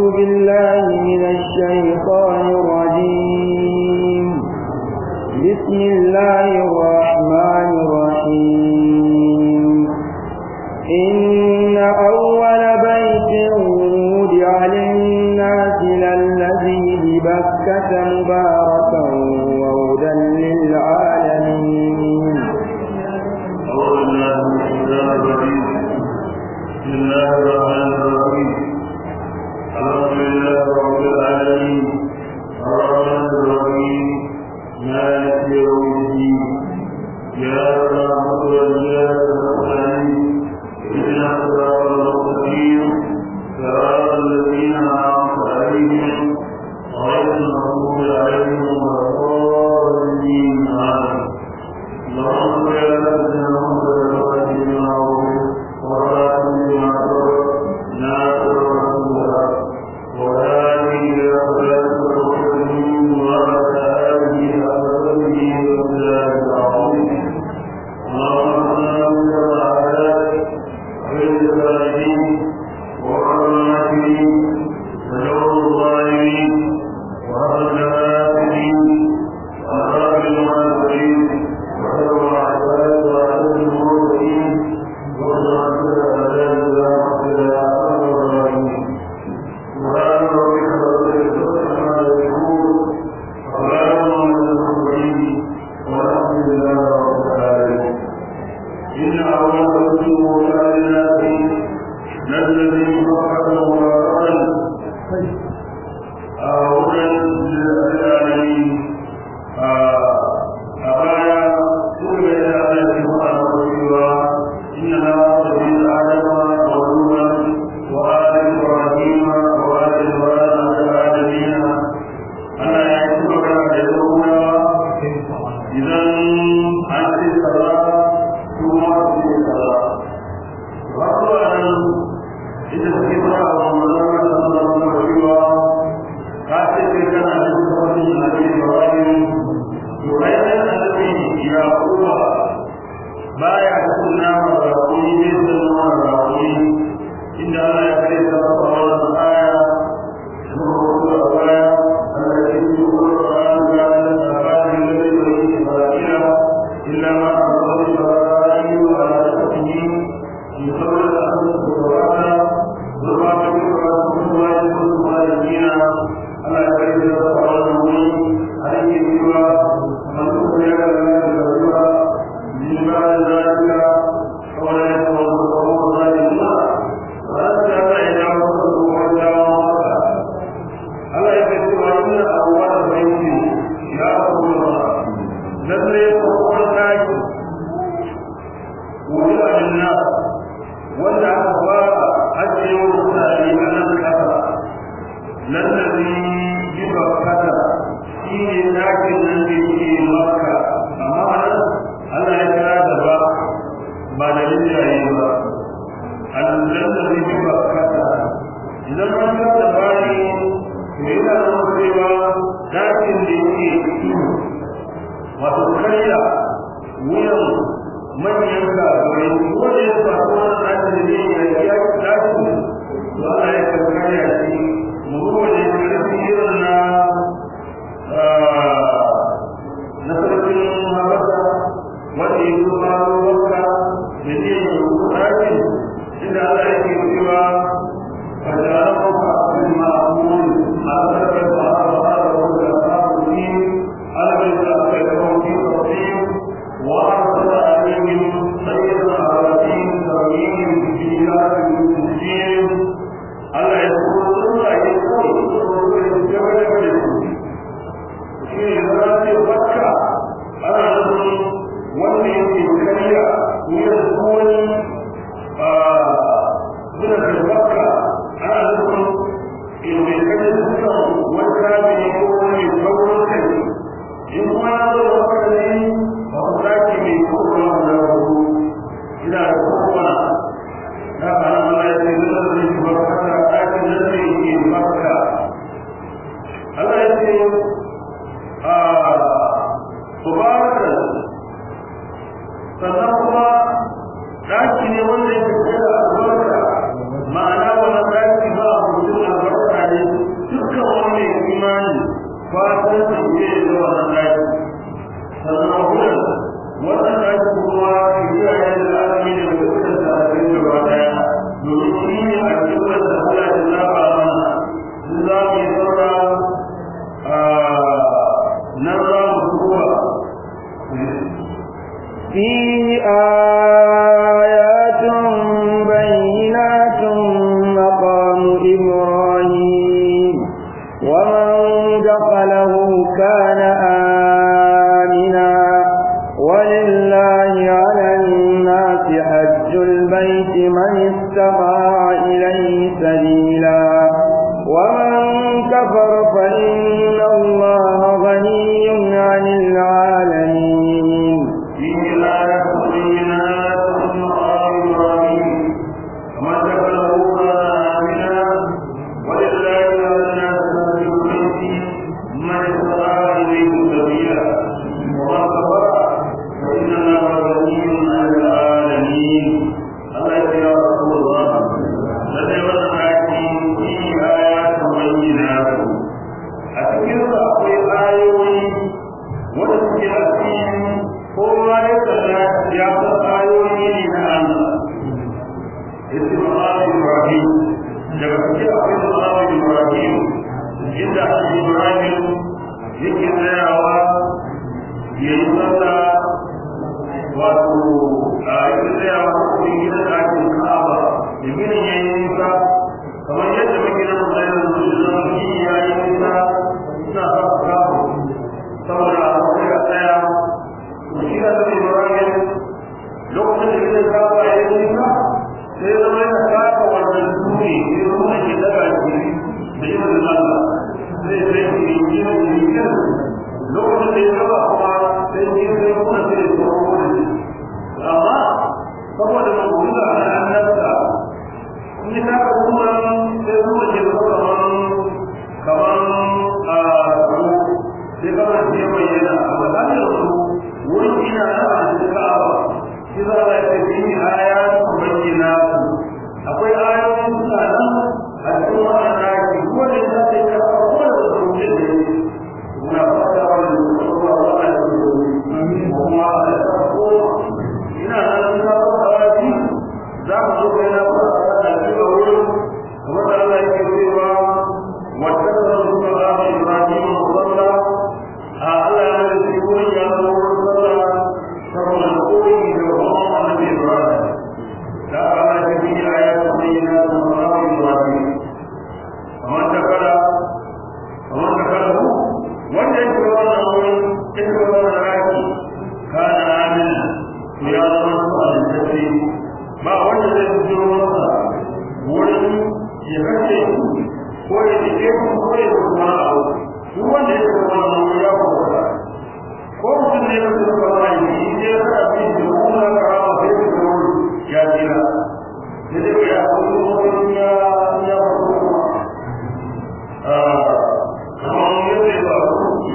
بالله من الشيطان الرجيم بسم الله الرحمن الرحيم إن أول بيت وضع للناس للذي ببكة مباركا وهدى للعالمين أعوذ بالله من الشيطان الرجيم بسم الله الرحمن الرحيم الحمد لله رب العالمين الرحمن الرحيم مالك يوم الدين يا رحمة وإياك نستعين اهدنا الصراط المستقيم صراط الذين أنعمت عليهم غير المغضوب عليهم ولا الضالين آمين اللهم صل على سيدنا محمد وعلى آله وصحبه وسلم ناصر رسول الله وآله إلى صلاة المسلمين وعلى آله وصحبه وسلم العظيم اللهم صل على خير الصالحين والرحمن وشر الظالمين وأهل الآخرين وأصحاب المنافقين وشر العباد وأهل المرسلين وصلاة الأعلام ورحمة الله وبركاته سبحان ربك رب العزة عما يصفون وسلام على المرسلين والحمد لله رب العالمين إن أول رسول وكان الناس الذي خلق مباركا أولا للعالمين أبايا سورة الأعلى سبحانه وتعالى إنها سبيل آدم ونوحا وآل إبراهيم وآل إبراهيم العالمين ألا يعتبر يدعونا إذا أنت الصلاة ثم أنت الصلاة وأقوى إذا استمر رمضان صلى الله عليه وسلم كاتب كان عند النبي إبراهيم يبين الذي يعقوب baya kunna ma raƙumi ne sunna ma raƙumi inda Allah ya kare ta a wannan aya da kuma a baya Allah ya yi Qur'an ga al-Qur'an da yake yi Isra'ila illa ma aqala Ibrahim wa al-Hakim يصور الأمر بالقرآن ضربات القرآن كلها يكون خالدين على كيف يتفعلون عليه سوى من أخرج لنا من بعد ذلك ولا يتوضأ ذلك وأنت لا يجعل Allah ya ce wa inna awwal bayti ya Rasulullah lalle ko daki wani annas wanda aka fara ajiye wa mutane a nan kasa lallazi yi bakkata shi ne ɗakin nan da ke maka amma nan Allah ya kira da ba ba da rinjaye ba lallazi yi bakkata idan an kira da bani to yana nuna cewa ɗakin da yake wato karya wuyan manyan kafirai wanda ya samu wannan ɗakin da ya yi ya ɗakin to Allah ya kankare a shi mu ruwa da ƙarfi irin na na sarkin habasa wanda ya zo faro wanka da ne ya rubu ɗakin inda Allah ya ke cewa فجعلهم عبد المعمول على ذلك فأرى ولا أصحابه على بيت أخيرهم في تصميم وأرسل عليهم سيد العربين fatan su ne da wannan daki sannan wurin wannan daki kuma ya yi da alami da dukkan da aka yi gaba daya domin shi ne a cikin da Allah ya zaba mana su za mu yi saura nan za mu duba فيه آيات بينات مقام إبراهيم ومن دخله كان آمنا ولله على الناس حج البيت من استطاع إليه سبيلا ومن كفر فإن الله غني عن العالمين فيه آيات بينات مقام إبراهيم ومن دخله كان آمنا ولله على الناس حج البيت من استطاع إليه سبيلا ومن كفر فإن الله غني عن العالمين الله يا رسول الله لدي والآيات فيه آيات بينات أتكلم أقوي آيوي wadda a cikin kowa ya kalla ya san ayoyi ne na Allah yace ma'amu Ibrahim daga cikin akwai ma'amu Ibrahim inda Annabi Ibrahim yake tsayawa ya yi sallah wato a yake tsayawa cikin gidan ɗakin Ka'aba da ginin ya yi nisa kamar yadda muke nan da yanzu da ya yi nisa suna sa kafa saboda akwai a tsaya shi da zai ibrahim lokacin da zai kafa ya yi nisa sai zama yana kafa wannan duni ya zama ke daga shi da yin da Allah zai sai shi ne yi ne yi ne lokacin da ya gaba kuma sai yi sai kuma sai ya tsoro da shi amma saboda mabuda na annabta in ya kafa kuma sai kuma ke zama kamar kamar a sai kama ce bayyana a matsayin su wurin ina na a cikin ka'aba shi za a ce shi aya su bayyana su akwai ayoyin suna nan a cikin wannan daki ko da za ta yi kafa ko da su rubuce da yi muna fata wa da su kuma wa a da su kuma a da ta ko ina nan na fata wa shi za mu zo kai na fata a cikin wurin kamar da Allah yake cewa wata da su ba Ibrahim musalla Allah ya da shi wurin ya zo wurin sallah saboda koyi da kuma annabi Ibrahim da Allah ya bi ayatu bayyana da Muhammad Ibrahim kamar da kada kamar da kada ku wanda yake wannan wurin yake wannan raki kana amin to ya zama su aljanna ba wanda zai jiro masa wurin ya kace ko ya dike ko ya kuma abu duk wanda ya zama wannan ya kuma ko mutum ne ya zama wannan shi ne ya fara bin da kuma karama sai da kuma ya tsira sai da ya kuma wani ya ya kuma ah kamar yadda ya ba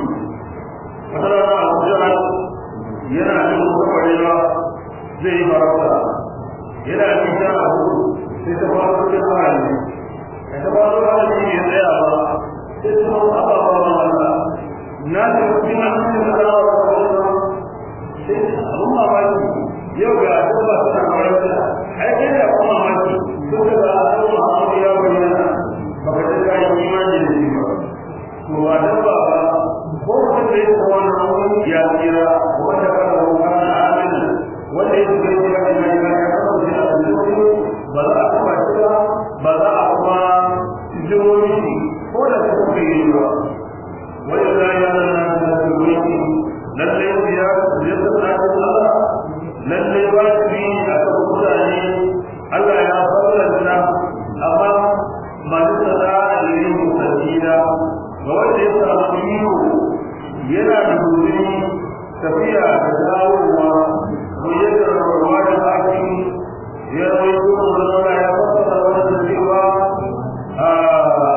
wata rana a kujerar yana jin kwarewa zai yi farauta yana jin ta abu sai ta fara cikin hali ta fara hali ne ya tsaya ba sai ta fara ababen wanda na da cikin hannun da za a wata sai abun mamaki yau ga dabba suna farauta ai kai da kuma mamaki duk da ba a san muhammadu ya bayyana ba ka ta kayan imani da shi ba to ba dabba ba ko mutum da ya kuma wannan ya tsira wanda ka da wani amina wanda ya shiga cikin imani ba ya kasa da alƙawari ba za a kuma shi ba ba za a kuma jimomi shi ko da su kuka yi ba wani da ya zana da su wani lallai ya ya tsaka Allah lallai ba su yi a kan mutane Allah ya fallanta amma masu tsada a irin mutasila ga wanda ya samu iko yana da guzuri tafiya da dawowa ko yadda rawarwa da haƙi ya rai kuma wanda ya fasa wanda cewa a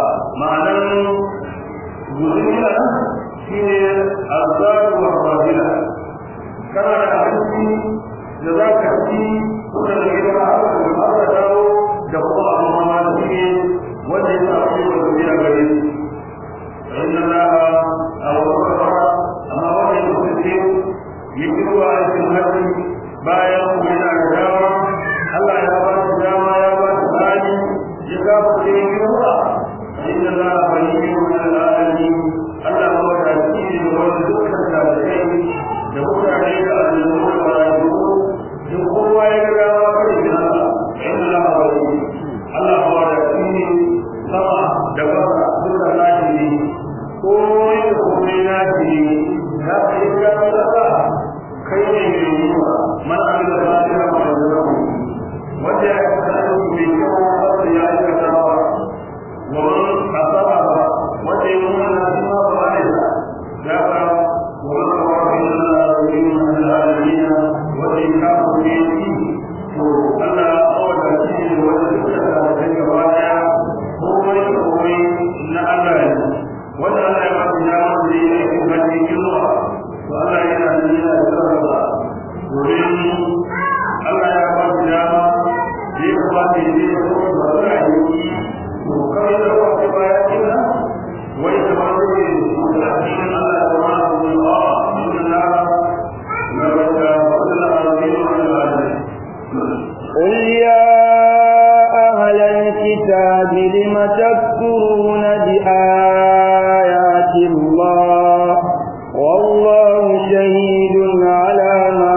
ma'anar guzuri a nan shi ne azaru wa rabila ko yin kuma na ce za ka yi ka sadaka kai ne mai yi wa man amila fatiha wa yadahu wanda ya aikata aiki mai kyau wanda ya aikata ba wa man asaba ba wanda ya nuna na shi ma ba ne da ka wa man kawo illa Allah wa yin alamin wanda ya kafa ne shi to Allah ya awada shi ne wanda suka da kai gaba daya komai komai na Allah ne wanda Allah ya ba shi dama da yi aikin hajji zuwa to Allah yana da yana da sarrafa domin Allah ya ba shi dama da ya ba shi ne da kuma ba za a yi to kawai da ba shi ba ya kina wai da ba shi ne da cikin Allah ya ba shi ne a inna na na ba ta wala azim ala قل يا أهل الكتاب لم تكفرون بآيات الله والله شهيد على ما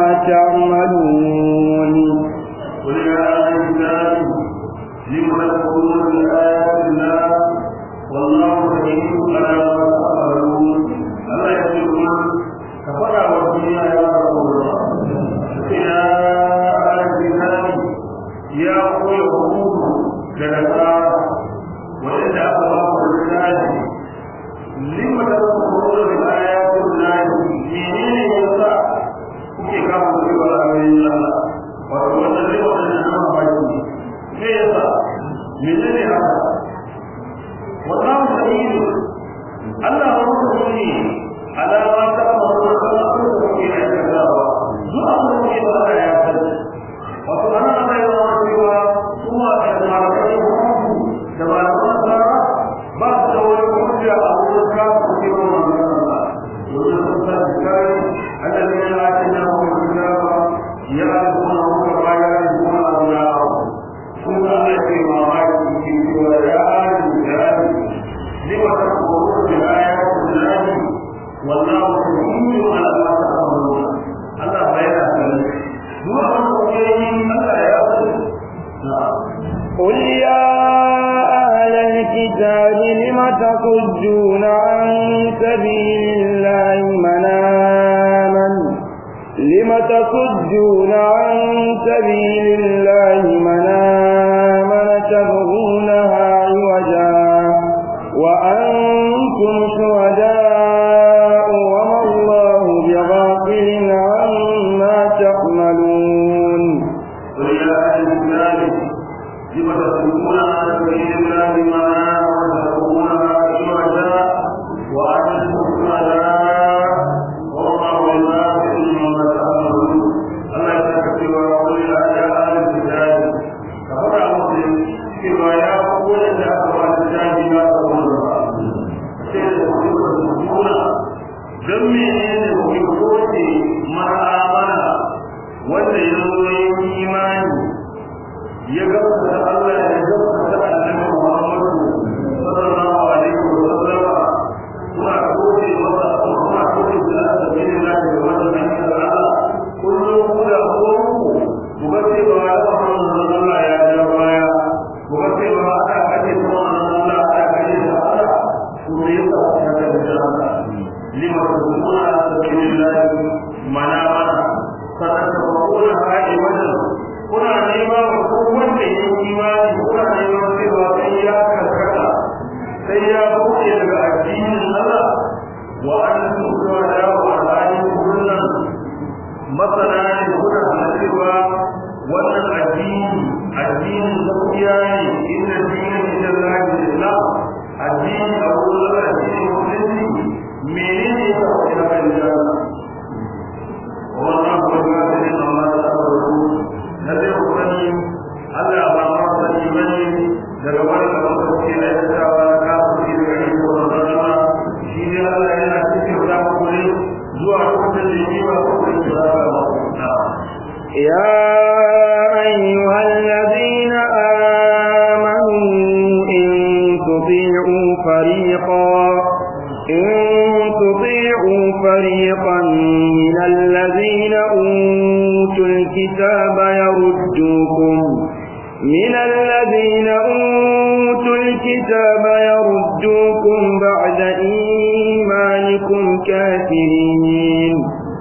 تعملون قل يا أهل الكتاب لم تكفرون بآيات الله والله شهيد على ما تعملون الله يقول كفر والدنيا يا رسول الله يا أهل الكتاب يا أولي الحقوق لنسارى وإن أخبار الرجال لم تكفرون بآيات الله منين يسعى kuke kama cewa a bayan Allah wato wannan zai wannan nama baki me yasa menene haka wallahu shahidu Allah ba ku sani alama ta amuru kan abin da kuke aikatawa duk abin da kuke ba ya sani wato ana ana yi wa cewa kuma da malamai da malamai tsara ba su da wani hujja a wurin kafa kuke ba wannan Allah domin sun san kai الذين آتيناهم الكتاب يعرفونه كما يعرفون أبناءهم ثم أتي ما في ويا آل الكتاب لم تكفرون بآيات الله والله شهيد على ما تعملون الله بين ذلك دون أن الله يعلم قل يا أهل الكتاب لم تصدون عن سبيل الله من آمن لم تصدون عن سبيل الله من آمن تبغونها عوجا وأنتم شهداء وما الله بغافل عما تعملون قل يا أهل الكتاب لم تصدون عن سبيل الله ما وتكونها عوجا وأنتم شهداء والله بما مما تعملون الله يتكفي ويقول يا أهل الكتاب كفر مسلم كما يقول أن أهل الكتاب لا تقولون don menene kuke koke ma'amala wanda ya zo yin imani ya gaskata Allah ya gaskata annabi Muhammadu sallallahu alaihi wa sallam kuna koke masa kuna koke da sabili na da wannan hanyar Allah kullum ku da ku ku ga cewa Allah Allah ya ja baya ku ga cewa aka kace kuma Allah aka kace da Allah ku ne ka ta da Allah lima tuzuna ala sabilillah mana mana sannan ta kuna haɗe wajen kuna nema wa ko wanda ya yi imani kuna neman cewa sai ya karkata sai ya buɗe daga addinin Allah wa an tuka da wa halin kullun masana ne kuna da cewa wannan addini addinin gaskiya ne inda dinin ita lahi islam addini a wurin Allah shine musulunci menene ya sa ina kan jana wannan ko ga ne amma da sabaru na dai kokari Allah ba ma sani bane daga wani da wanda ke da tsawa ka su da gari ko wannan shi ne Allah yana cikin da ku ne zuwa lokacin da yake ba ku da ba يا أيها الذين آمنوا إن تطيعوا فريقا إن تطيعوا فريقا من الذين أوتوا الكتاب يردوكم من الذين أوتوا الكتاب يردوكم بعد إيمانكم كنتم كافرين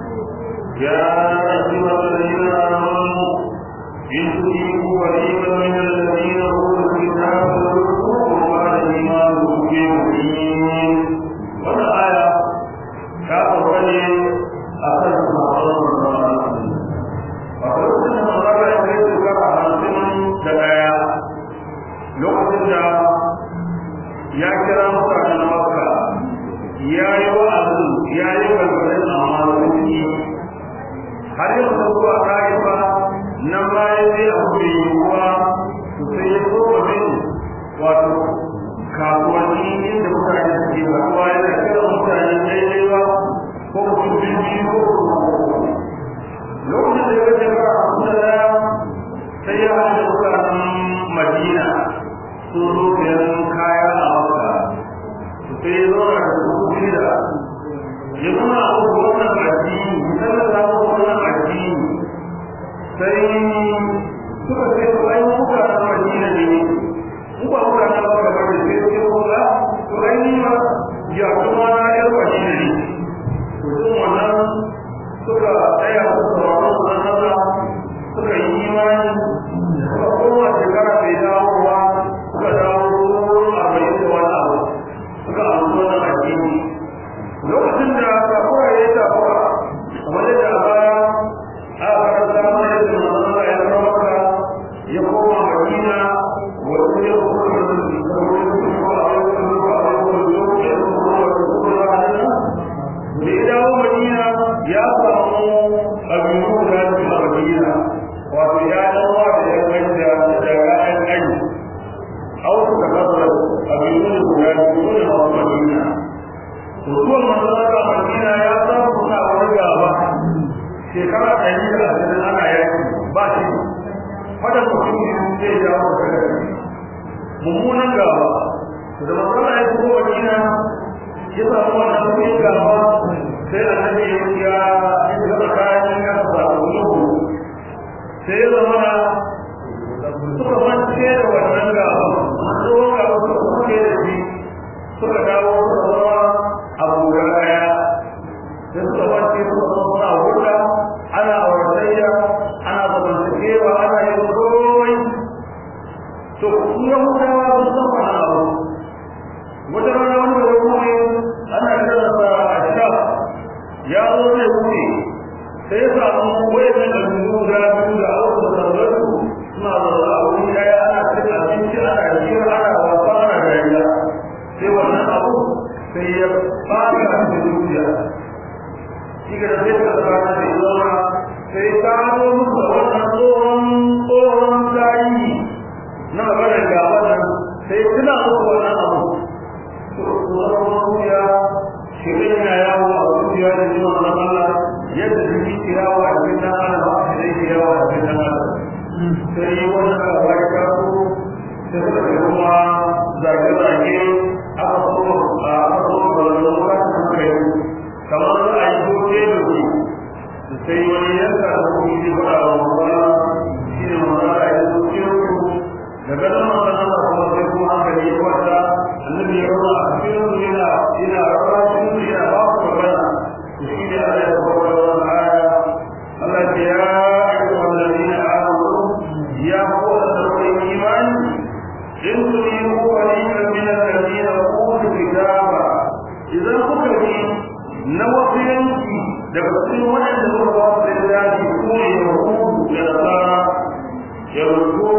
يا أيها الذين آمنوا إن تطيعوا فريقا من الذين أوتوا الكتاب يردوكم بعد إيمانكم بمؤمنين ولا آية كافر بني أخذ محرم وقلت أن الله يحيط كما حاسم دقايا lokacin da ya kira mutanen makka ya yi wa'azin ya yi gargaɗin amma sun yi har yau da zuwa ƙa'ifa nan bayan sai a kuma yiwuwa su sai ya so wajen wato kasuwanni inda mutane suke kasuwa yana kira mutane daidai ba ko mutum biyu ko lokacin da ya gaje ba a kusa da sai ya hada mutanen madina sun zo sayan kaya a maka sai ya zauna da su da ya nuna abu wannan addini misalin da abu wannan addini sai suka ce su ai muka na madina ne mu ba muka na ba da bane sai ce ko ga to ai ni ma ya kuma na yar madina ne to sun wannan suka tsaya su sauraron su Allah suka yi imani suka koma shekara bai dawowa suka dawo arba'in da wani abu suka amsa wannan addini lokacin da takura ya yi takura kamar yadda a baya a karanta mana yadda manzon ya zama maka ya koma madina wasu ya kuma da su da wani su ko a yau da ko a yau da yau ya kuma da su ko da hadina da ya dawo madina ya samu abinu guda biyu a madina wato ya dawo da ya kai da da ra'ayin aji au suka kasar abinu guda biyu ne a madina mutuwar manzara madina ya samu suna wani gaba shekara ɗari da ashirin ana yaki ba shi fada mutum zai jawo da gari mummunan gaba da matsala ya kuma madina ya samu wannan sai gaba sai a nan ya ya ya tsakanin ya samu nuhu sai ya zama suka mance da wannan gaba tsohon gaba suka kuke da shi suka dawo suka zama abu da daya da suka wace suka zama suna huta ana auratayya ana zamantakewa ana yin komai to kuma hutawa sun san wani abu wata rana wani da kuma ana kiran sa ashab ya zo zai wuce sai ya samu wayan da guda biyu da auku da sarrafu suna zaune a wuri daya ana cin abinci ana jira ana wasa ana dariya sai wannan abu sai ya fara da zuciya shi ga zai ka tsara da zauna sai ka zo muku da wannan tsohon tsohon tarihi na maganar ga wannan sai tuna muku wannan abu to tsohon zuciya shi ne yana yawo a zuciya da jima na Allah yadda jiki ke yawo a cikin dan adam ba shi zai ke yawo a cikin dan adam sai wannan abu ya kawo sai suka kuma zage-zage aka so a aka so da lura da kai kamar za a yi doke da ku sai wani yanka da ku yi fara wa mutane shi ne mutane a yi doke ku daga nan mutane Allah kuma sai kuma hankali ya kwanta annabi ya rura a cikin su yana yana rura cikin su yana ba ku magana shi ne Allah ya kawo da wannan aya Allah ya ayyuhal ladina amanu ya qawla tawhid imani in turidu qalilan min alladhina utul kitaba idan kuka bi na wasu yanki daga cikin waɗanda suka ba su littafi ko ne yahudu da nasara ya rubuto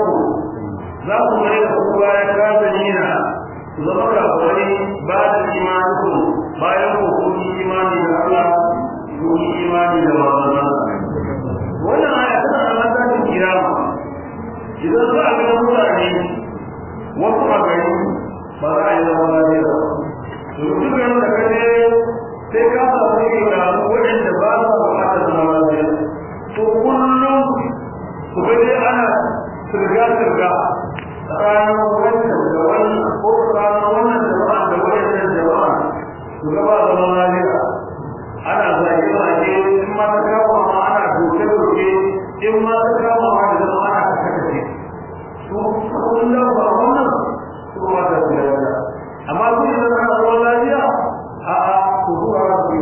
za ku mai da ku bayan kafirina su zama kafirai ba da imaninku bayan ku kun yi imani da Allah kun yi imani da manzon wannan aya tana da matakin kiyama idan za a ga mutane wasu a gari ba za a yi zama lafiya ba to duk garin da kaje sai ka samu ne ga waɗanda ba su buƙatar zama lafiya to kullum ku ga dai ana sirga sirga tsakanin wannan da wannan ko tsakanin wannan jama'a da wannan jama'a ku ga ba zama lafiya ana zage zage in ma ta kama ma ana doke doke in ma ta kama ma da zama ana kashe to kullum ba wannan kuma ta tsaya amma kun yi zama ruwan lafiya a a ku zuwa ku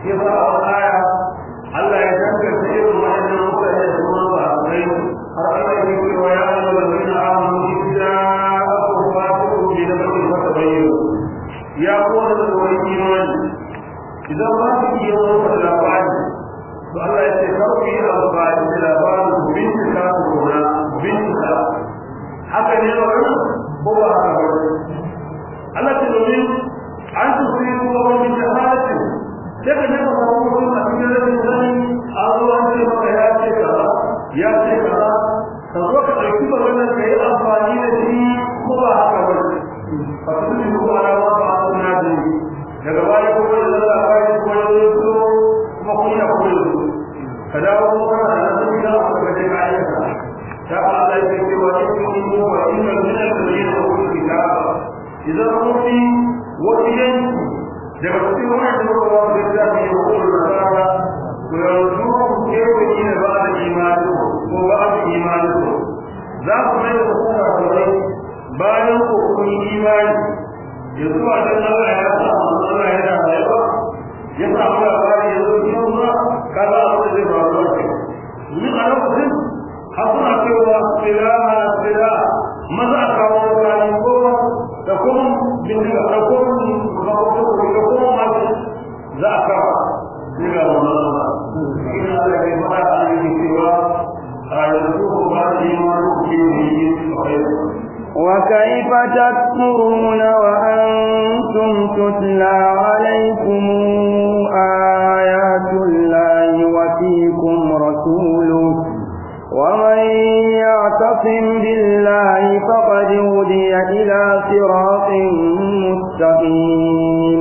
yasa a wani aya Allah ya danganta irin waɗannan mutane da kuma ba a kai har Allah ya ce wa ya ayyuha allazina amanu idza akum fasiqun bi nabatin fatabayyanu ya kowa da wani imani idan ba ku iya wani labari to Allah ya ce kar ku yi amfani da labarin ku bincika ku kona bincika haka ne ba ko ba haka ba Allah ce domin an tusi ku wani jahalatin sai ka jefa samu mutum a cikin rashin sani an zo an ce maka ya ce kaza ya ce kaza ka zo ka ɗauki maganar ka yi amfani da shi ko ba haka ba ba su fi ko ana ma ba a suna da daga baya kuma da zalla a bayan kuma ya zo so kuma kun ya kuma zo ka dawo kuma kana da nasu gida a kuma je ka ayyuka ta ba Allah ya ce wa in kun yi wa inna min al-ladina utul kitaba idan kun fi wani yanki daga cikin wannan da muka wasu littafi ya kuma nasara to yanzu ku kewaye da ba da imani ko ba da imani za ku mai da kuma kawai bayan ku kun yi imani yanzu a can Allah ya sa Allah ya da rayuwa ya sa mu labari ya zo kin ba kaza abin da zai faru a kai ni a lokacin har suna cewa silaha sila maza a kawo wani ko da kuma bindiga da kuma da kuma masu za a kawo daga wannan ba ina da kai fara a yi cewa a yanzu ko ba da yi ma ke yi وكيف تكفرون وأنتم تتلى عليكم آيات الله وفيكم رسوله ومن يعتصم بالله فقد هدي إلى صراط مستقيم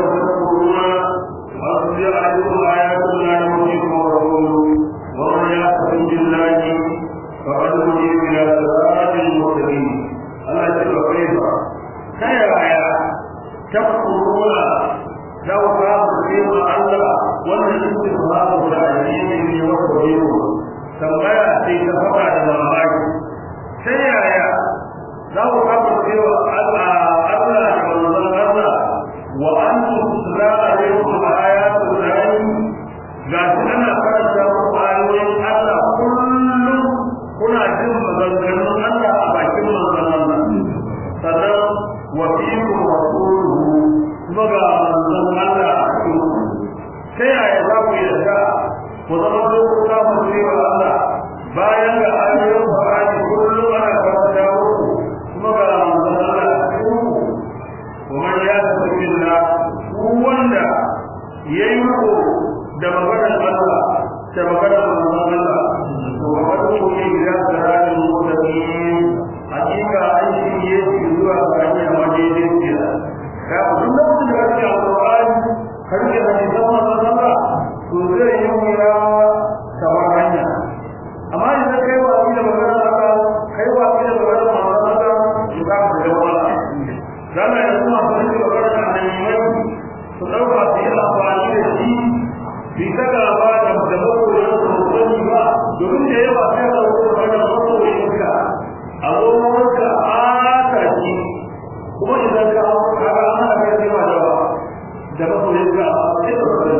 ومن يعتصم بالله فقد هدي إلى صراط مستقيم Allah ya ce wa kai ba ta yaya tafkuruna da ka ce ma Allah wannan istifhamu da addini ne wanda bai yi tambaya sai ta fada da mamaki ta yaya za ku kafa cewa Allah Allah da manzon Allah wa antum tutla alaikum ayatul lahi ga shi ana karanta muku ayoyin Allah kullum kuna jin maganganun Allah a bakin manzon Allah sannan wa fiikum rasuluhu kuma ga manzon Allah a cikin ta yaya za ku yarda ku zama ku samu cewa Allah bayan ga ayoyin Qur'ani kullum ana karanta muku kuma ga manzon Allah a cikin ku man ya tabbilla ku wanda yayi ko da maganar Allah da maganar manzon Allah to wato ne ya tsara da mutane hakika an shirye shi zuwa ga hanyar madaidaiciya ka duk lokacin da kake alƙur'ani ka rike hadisan manzon Allah to zai yi wuya ta bar hanya amma idan kai wa da maganar Allah kai wa da maganar manzon Allah to ka ga da wala dama yanzu ma sun ce maganar annabi su dauka su yi amfani da shi bi ta gaba da da makoyin su ba domin da yawa sai ka rubuta da makoyin ka a zo wanka aka ci kuma idan ka kaga an hana kai sai ma da ba da ba sai ga sai ka fara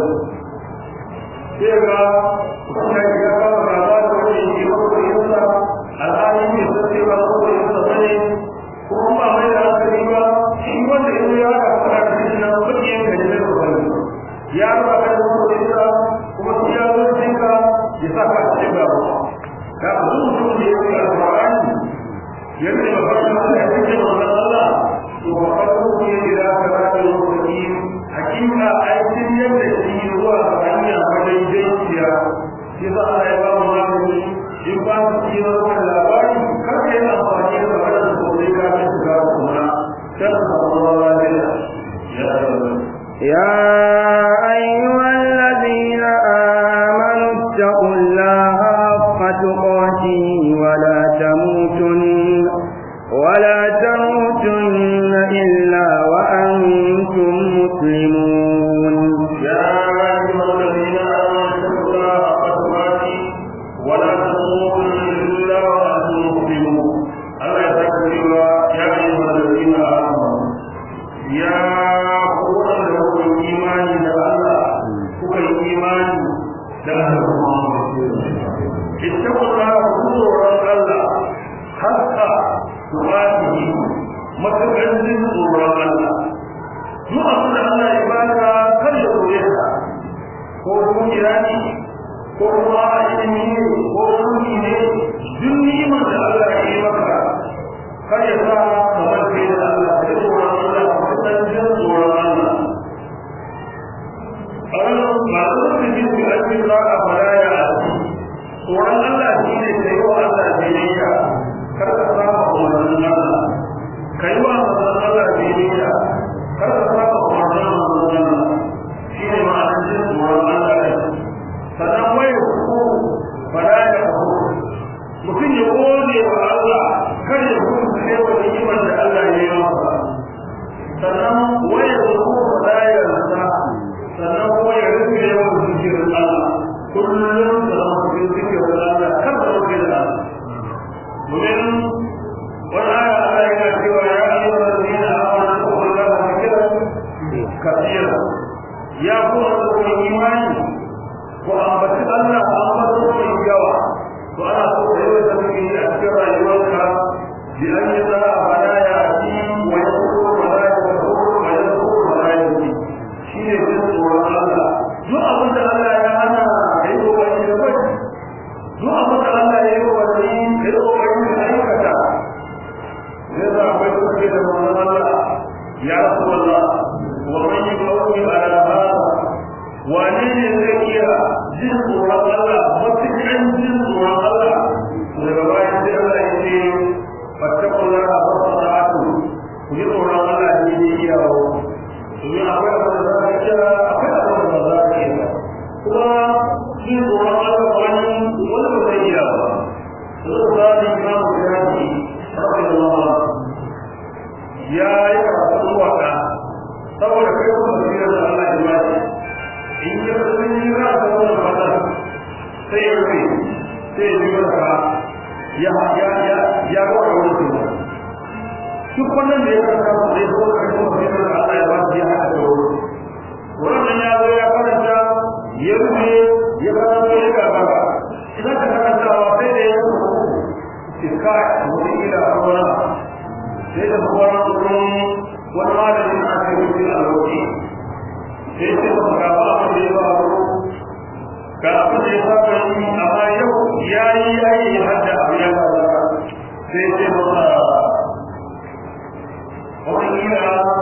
sai ga kuma ya ga ka ga ba da wani shi ko ko yasa alhali ne sai ba ko ko yasa bane kuma ba mai da hankali ba shi wanda in ya ga fara da shi na kudi yan gari da ko ya ba ka da ko yasa kuma shi ya zo jinka ya saka cikin gaba ka mutum da yake alqur'ani yadda ba ba shi da yake wannan Allah to ba ka ko ne da ka ba da lokaci hakika aikin yadda shi zuwa ga hanya wajen jinciya shi za a yi ba mu magani in ba su yi wannan labari kar ka yi amfani da wannan sosai ka ga shiga kuma kan Allah lafiya يا أيها الذين آمنوا اتقوا الله حق تقاته ولا تموتن ولا تموتن إلا وأنتم مسلمون يا أيها الذين آمنوا اتقوا الله حق تقاته ولا تموتن إلا وأنتم مسلمون الله يذكر يا أيها الذين آمنوا يا قوة لكم إيمان الله kuka ko kuma ilimi ne ko mulki ne duk ni'imar da Allah ya yi maka kar ya sa kamar kai da Allah ka yi tsoron Allah ka san jin tsoron Allah a wannan masu rufin su ake za a fara ya asi tsoron Allah shi ne ka yi wa Allah biyayya kar ka saba umarnin Allah ka yi wa manzon Allah biyayya kar ka saba umarnin manzon Allah shi ne ma'anar jin tsoron Allah ne sannan wai ku fara ya ku mutum ya gode wa Allah kar ya kuma sai wa ni'imar da Allah ya yi masa sannan wai ya ku fara ya rasa sannan kuma ya rufe yawan zikirin Allah kullum da zama cikin zikirin Allah kar da rufe da Allah domin wani aya Allah yana cewa ya ayyuka da zina amana ko Allah ba zikirin kafira ya kuma da imani ko ambaci Allah ko ambaci mai yawa to ana so da yawa da muke a cikin rayuwarka bi an yi za a bada ya ci wa ya kuma bada ya ko wa ya kuma bada ya ci shi ne jin tsoron Allah duk abin da Allah ya hana ka yi kokari da bai duk abin da Allah ya yi kokari ka yi kokari da aikata zai za akwai kuke da manzon Allah ya rasu Allah wa man yi kawai ala hada wane ne zai iya jin tsoron Allah matuƙan jin tsoron Allah daga bayan sai Allah ya ce fattakun lara ba su sa'atu ku ji tsoron Allah ne ne iyawo domin akwai abin da za ka kira akwai abin da za ka iya kuma jin tsoron Allah wani wani ba zai iya ba zai ba da imamu shafi rabbi Allah ya yi karatu waka saboda kai kuma basirar da Allah ya ba shi in ya sun yi za a zama da fata sai ya rufe sai ya biyo da ya ya ya ya ga wani kuma duk wannan da ya karanta su zai zo da kuma fitar da Allah ya ba shi ya haɗa da wuri wannan ya zo ya karanta ya rufe ya karanta ya gaba idan ka karantawa sai da ya rufe iska wani ila arwana sai da kuma wani malamin a cikin alwaki sai ce ba ga ba abin da ya faru ga abin da ya saba yi amma yau ya yi aiki hadda abu ya faru sai ce ba ba wani gina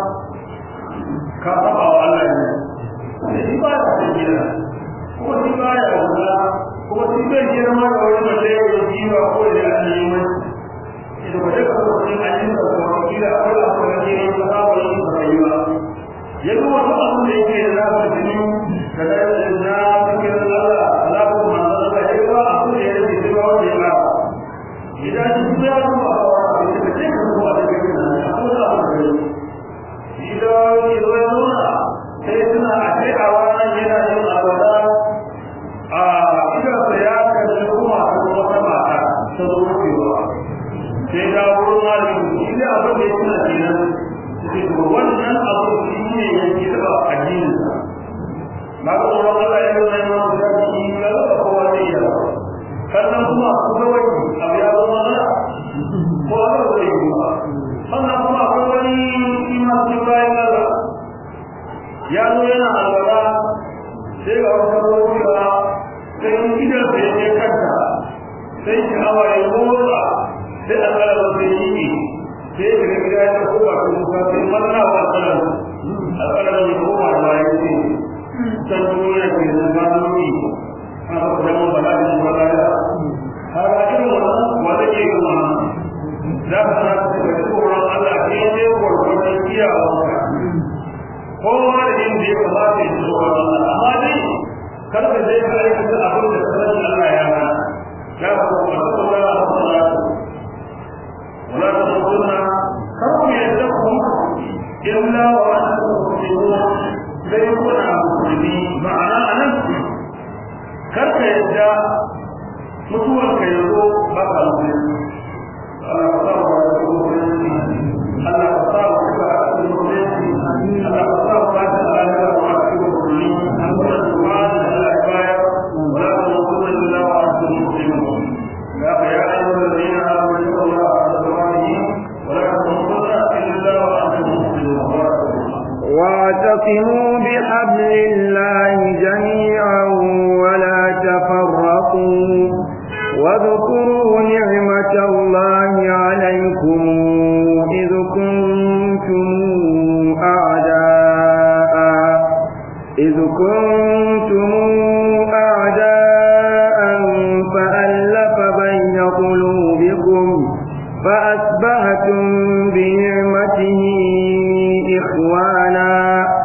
ka saba wa Allah ne shi ba ya san gina kuma shi ba ya wula kuma shi bai girma da wani mace ya yi jiwa ko da an yi mai idan ba ta kasa wani an yi sa kuma gina akwai abu da ke yi ta saba yi ba rayuwa ya zo wata abin da yake da zafi jini da da na cikin Allah Allah ko manzo Allah ya ba abin da ya rage shi ba wanda ya ba idan shi ya zo a wa da ke ce ko ba da ke nan ko da ba da shi da ni zo ya zo na sai suna a ce a wannan yana yin alwala a idan sa ya kace kuma a wata mata ta zo rubewa sai da wurin malami shi da abin da ya tuna kenan wannan abu shi ne yake taba addinin sa ba ko Allah Allah ya nuna mana da shi ga kowa ne ya sannan kuma ku ga wani abu ya zama mana ko Allah zai yi ba sannan kuma akwai wani iman su bayan Allah ya zo yana alwala sai ga wata ruwa sai idan sai ya kanta sai ki hawa ya motsa sai Allah ya zai yi sai daga gida ya koma ko musa sai manna wa alƙalam alƙalam ya koma da ya ce san duniya ke da zanoni a ba ku zama bala da shi bala ya har a irin wannan wanda ke yin wannan za ka sana ka tafi da tsoron Allah ke ne gwargwadon iyawa kowa da yin da ya kamata ya tsoron Allah amma dai kar ka je ka aikata abin da sanin Allah ya hana ya ba ku ba ku da Allah ولا تموتن كم يدكم إلا وأنتم مسلمون سيكون مسلمين معنى أنا كرك يدى mutuwar ka yazo ba ka musulmi Allah ka sa wa musulmi Allah ka sa wa ka musulmi Allah ka sa wa ka alaƙa wa ka musulmi Allah ka sa wa Allah bayar wa la tamutunna illa wa antum muslimun ya ya ayyuhallazina amanu taqullaha واعتصموا بحبل الله جميعا ولا تفرقوا تتقوا واذكروا نعمة الله عليكم إذ كنتم أعداء إذ كنتم أعداء فألف بين قلوبكم فأصبحتم بنعمته إخوانا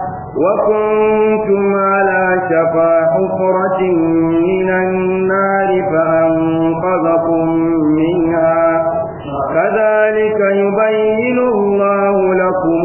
وكنتم على شفا حفرة من النار فأنقذكم منها كذلك يبين الله لكم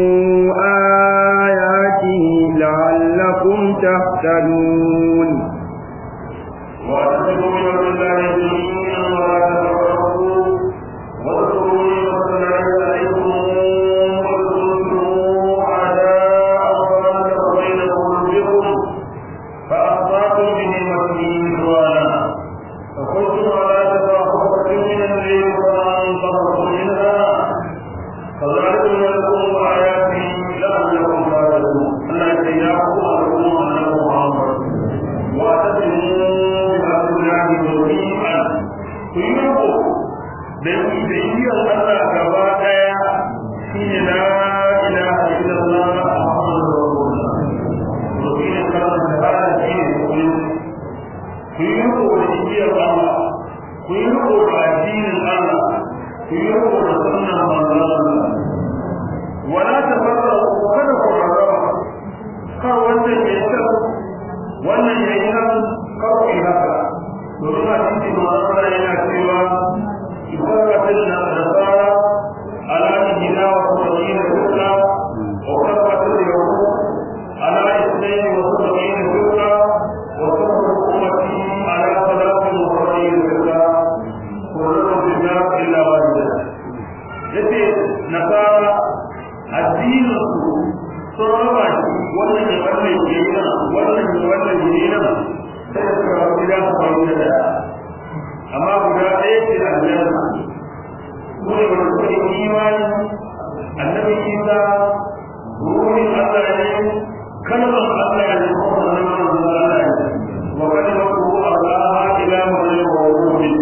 آياته لعلكم تهتدون واعتصموا بحبل الله جميعا ولا تفرقوا واذكروا نعمة الله عليكم إذ كنتم أعداء فألف بين قلوبكم فأصبحتم بنعمته إخوانا فكنتم على شفا حفرة من الليل فأنقذكم منها كذلك لكم آياته لعلكم تهتدون الله يجزاكم أجركم أنه محمد واعتصموا بحبل الله جميعا كلكم da igiyar Allah gaba daya shine la ilaha illallah muhammadur rasulullah to shine kalmar shahada shine kullu ku yi riko da igiyar Allah ku yi riko da addinin Allah ku yi riko da sunnan manzon Allah wala tafarraqu kada ku rarraba kar wannan ya yi wannan ya yi nan kar ku yi haka domin a cikin manzon yana cewa فرقت النصارى على إهدى وسبعين فرقة وفرقت اليهود على اثنين وسبعين فرقة وتفرق أمتي على ثلاث وسبعين فرقة كلهم في النار إلا واحدة yace nasara addinin su sun raba shi wannan ne wannan ke nan wannan ne wannan ke nan sai da suka rabu gida su faru da daya amma guda ɗaya ce da aljanna mu ne wanda suka yi imani annabi isa ruhin allah ne kalmar allah ne kuma sanan manzon allah ne wa kalimatu allah ila maryam wa ruhi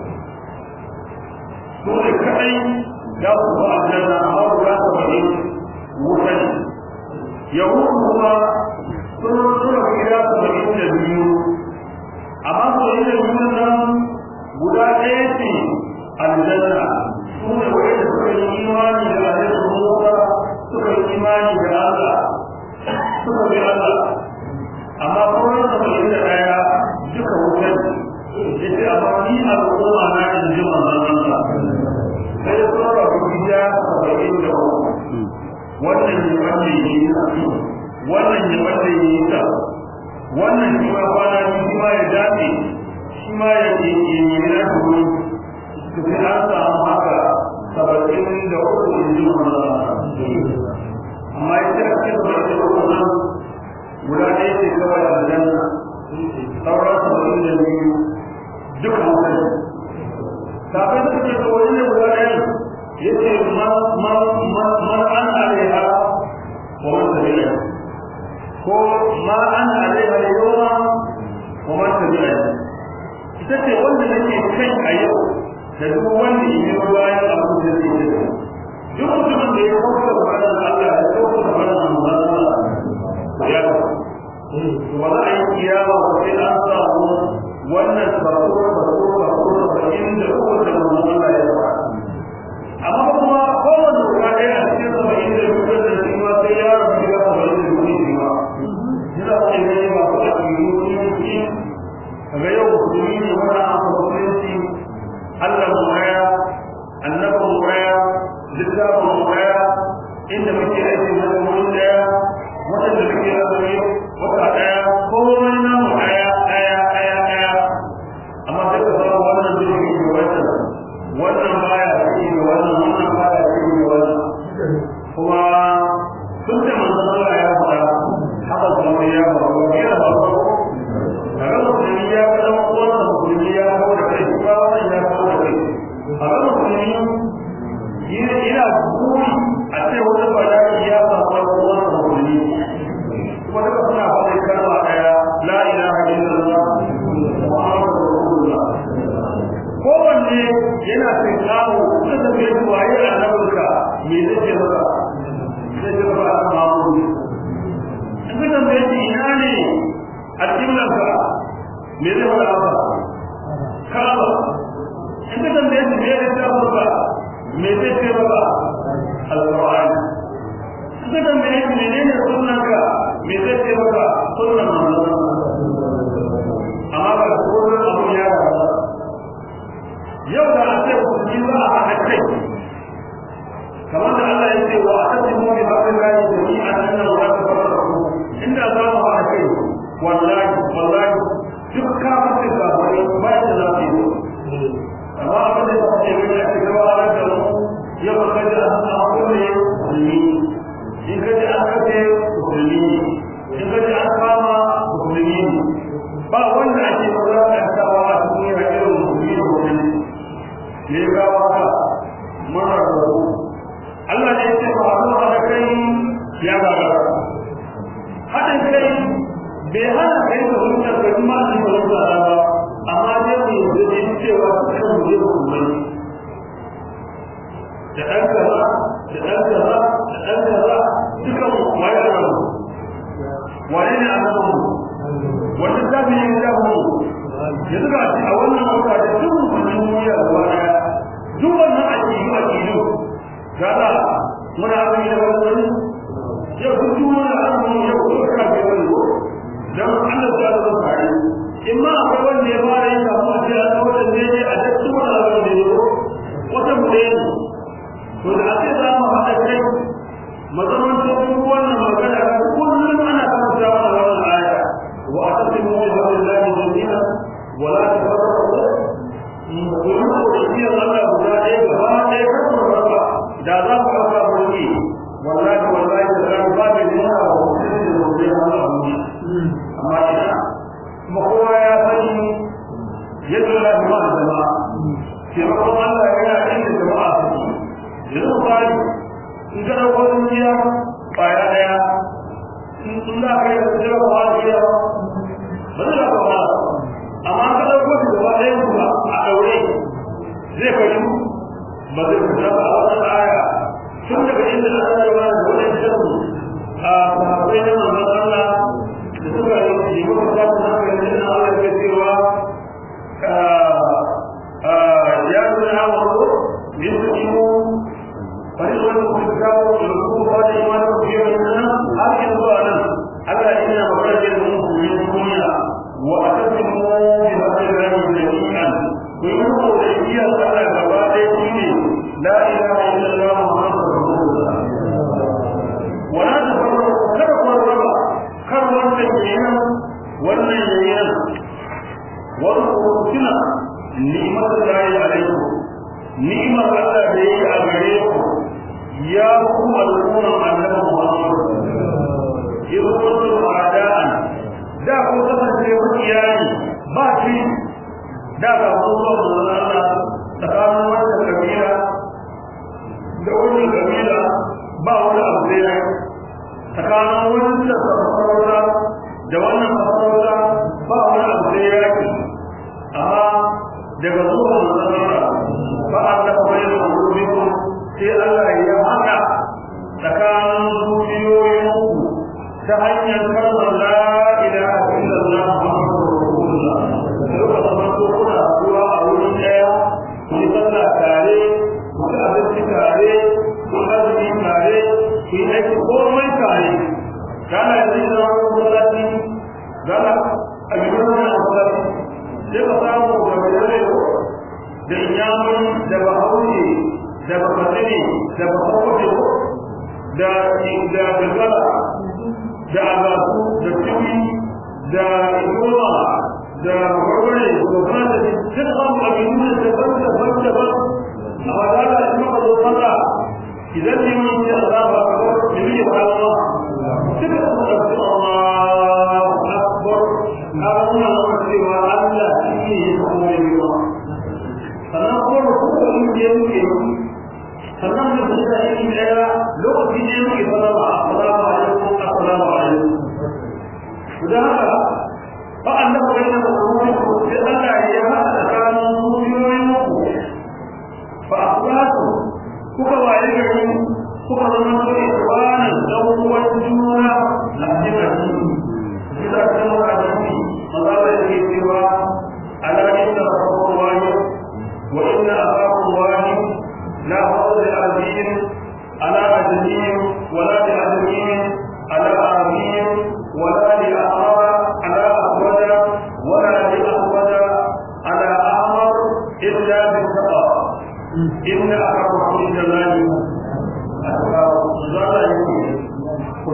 su ne kadai za su ba aljanna amma guda saba'in wuta ne yahudu kuma sun suna gida saba'in da biyu amma saba'in da biyu nan guda ɗaya ce aljanna su ne wanda suka yi imani da alaihi musa suka yi imani da allah suka bi allah amma sauran saba'in da ɗaya duka wutan ya ce amma ni al'umma na in ji manzon allah sai sun rabu gida saba'in da uku wannan ne wanda ya yi wannan ne wanda ya yi ta wannan shi ma kwana shi ma ya dace shi ma ya ke yi na kuri su fi an samu haka saba'in da uku in ji amma ya ce a cikin saba'in da uku nan guda ɗaya ce kawai a janna sauran saba'in da biyu duka mutane kafin su ce to wani ne guda ɗaya ya ce man an alaiha wa man tabi'a ko ma an alaiha yawa wa man tabi'a ita ce wanda nake kai a yau da duk wanda ya yi bayan abu da zai yi duk mutumin da ya kauka da bayan Allah ya kauka da bayan Allah ya to ba za a yi kiyama ba sai an samu wannan sako sako sako saba'in da uku da manzon Allah ya ba amma kuma kowane guda ɗaya a cikin saba'in da uku da shi ma sai ya rabu gida saba'in da uku shi ma yana wani ne ba ku a cikin mutunci kaga yau musulmi ne wanda an fa mutunci Allah mu raya annabi mu raya littafin mu raya inda muke aiki na wurin daya waɗanda muke azumi wata ɗaya komai na mu ɗaya ɗaya ɗaya ɗaya amma sai ka samu wannan zai yi da wannan wannan baya yi da wannan wannan baya yi da wannan kuma me zai faɗa maka ka'aba in ka tambaye shi me zai ta maka me zai ce maka alƙur'ani in ka tambaye shi menene sunan ka me zai ce maka sunan manzon amma ba sunan abu ya rasa yau da a ce musulmi za a haɗa kai kamar da Allah ya ce wa atasimu bi hablillahi jami'an anna wa la tafarraqu inda za mu haɗa kai wallahi wallahi duk kafin da wani ba da za su yi amma abin da ya ce mai ake gaba a da mu yau ka ji an samu kulle musulmi in ka ji an kace musulmi in ka ji an kama musulmi ba wanda ake wulaƙantawa a cikin irin musulmi da wani ne ya gawa ka mara rabu Allah ne ya ce ba a zo da kai ya gagara haɗin kai bai hana kai da hujjar ga kuma su ba su ba amma dai mu yanzu ne cewa kan mu je mu mai da ɗan kaza da ɗan kaza da ɗan kaza dukan waye da mu waye ne a nan mu wanda ta bi yin da mu yanzu ga a wannan wata da duk mutum duniya gaba daya duk wannan aƙidu aƙidu gaza muna azumi da wani yau duk duniya azumi yau ko ka ga wani dan Allah ya da tsari in ma akwai wanda ya fara yin kafin a ce a kawo da ne a duk wani abin da ya wata mure ne to da ake za mu haɗa kai mazamantar duk wannan magana kullum ana karanta mana wannan aya wa atasimu bi hablillahi jami'an wa la tafarraqu kuma da shi Allah guda ɗaya gaba ɗaya kan raba da za ku raba mulki wallahi wallahi da ran ba da nuna wa mutum da mutum Allah amma ina kuma kowa ya sani yadda Allah ya ma jama'a taimakon Allah yana inda jama'a suke yanzu misali in ka ɗauko dukiya ƙwaya ɗaya in za ka yi da jira ba jiya ba zai ba ba amma ka ɗauko shi gaba ɗaya kuma a ɗaure zai fashi ba zai fita ba a wannan aya tun daga inda Allah ya wani da wani sharri a sahabbai na manzon Allah da suka yi muka samu na kan yin Allah ya cewa ya nuna wa yin su فريقا الكتاب يلقون قال إيمانكم في بيننا هذه الظاهرة ألا إن مخرج المؤمن من الدنيا وأتسموا بهذا الله جميعا ويقولوا لإيديا صلى الله لا إله إلا الله محمد رسول الله ولا تفرقوا كرقوا الربا كروا التنجينا والنجينا واذكروا سنة نعمة الله عليكم نعمة الله بيه أغريكم ya ku al'umma annabi Muhammad idan kuntum a'da'an da ku kasance mutiyani ba shi da ga Allah Allah tsakanin wannan kabila da wannan kabila ba wani abu da ya tsakanin wannan sarauta da wannan sarauta ba wani abu da ya amma daga zuwa Allah ba Allah bai da rubutu sai Allah ya haka tsakanin zuciyoyinku ta hanyar kalmar la ilaha illallah muhammadur rasulullah duka zaman to kuna zuwa a wurin daya ku yi sallah tare ku ci abinci tare ku yi azumi tare ku yi aiki komai tare kana yanzu idan wani masallaci gana a gidan wani masallaci sai ka samu da mai da inyamuri da bahaushe da bafatini da bafafato da da bilbala da agasu da tiwi da igoma da warware da fata da duk an abinu da daban daban daban a wadata da maka zo fata idan ne mun yi azaba a kawar da yi ba Allah duka sun ɗauki Allahu Akbar a nuna mana cewa Allah shi ne ya kuma yi ba sannan kuma da kuma inda ya muke sannan da su da yin daya lokaci ne muke salama assalamu alaikum assalamu alaikum da haka fa annabi bayyana da kuma sai Allah ya hada tsakanin zuciyoyin ku fa aslatu kuka waye gari kuka zama so ikwanan dan